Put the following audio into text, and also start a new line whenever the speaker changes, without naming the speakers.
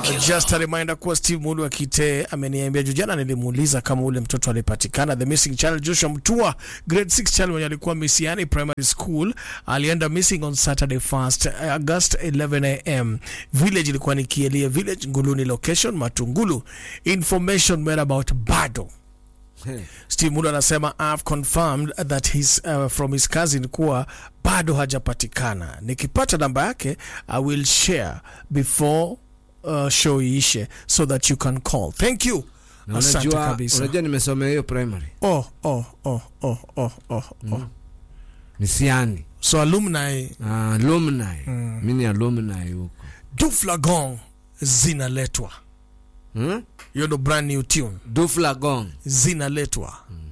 Just a reminder kuwa Steve Mulu wa Kite ameniambia juu jana, nilimuuliza kama ule mtoto alipatikana. The missing child Joshua Mtua, grade 6 child mwenye alikuwa Misiani Primary School, alienda missing on Saturday 1st August 11 am. Village ilikuwa ni Kielia Village, Nguluni location, Matungulu. Information made about bado Steve Mulu anasema I've confirmed that his, uh, from his cousin kuwa bado hajapatikana. Nikipata namba yake I will share before uh, show iishe so that you can call. Thank you.
Na
Asante
unajua,
kabisa.
unajua nimesomea hiyo primary
Oh, oh, oh, oh, oh, oh, oh.
Misiani
So alumni
uh, alumni mi ni alumni huko
Duflagon zinaletwa.
hmm?
Hiyo ndo brand new tune
Duflagon
zinaletwa.